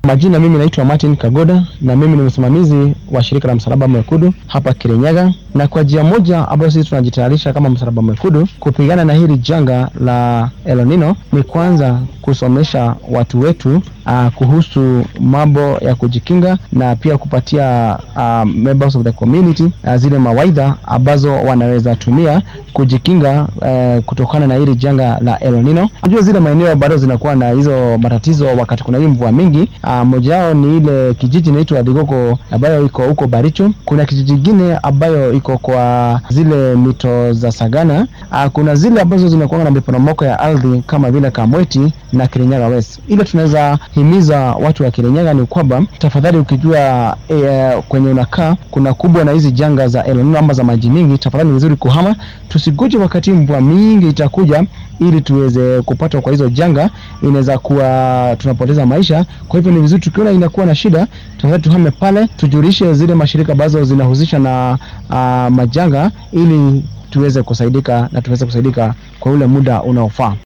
Majina, mimi naitwa Martin Kagoda na mimi ni msimamizi wa shirika la Msalaba Mwekundu hapa Kirinyaga, na kwa njia moja ambayo sisi tunajitayarisha kama Msalaba Mwekundu kupigana na hili janga la El Nino ni kwanza kusomesha watu wetu uh, kuhusu mambo ya kujikinga na pia kupatia uh, members of the community uh, zile mawaidha ambazo wanaweza tumia kujikinga uh, kutokana na hili janga la El Nino. Unajua zile maeneo bado zinakuwa na hizo matatizo wakati kuna hii mvua mingi. Uh, moja yao ni ile kijiji inaitwa Digoko ambayo iko huko Baricho. Kuna kijiji kingine ambayo iko kwa zile mito za Sagana. Uh, kuna zile ambazo zinakuwa na miporomoko ya ardhi kama vile Kamweti na Kirinyaga West. Ile tunaweza himiza watu wa Kirinyaga ni kwamba tafadhali, ukijua e, kwenye unakaa kuna kubwa na hizi janga za El Nino ama za maji mingi, tafadhali ni vizuri kuhama, tusikuje wakati mvua mingi itakuja ili tuweze kupatwa kwa hizo janga, inaweza kuwa tunapoteza maisha. Kwa hivyo ni vizuri tukiona inakuwa na shida, tafadhali tuhame pale, tujulishe zile mashirika ambazo zinahusisha na uh, majanga ili tuweze kusaidika na tuweze kusaidika kwa ule muda unaofaa.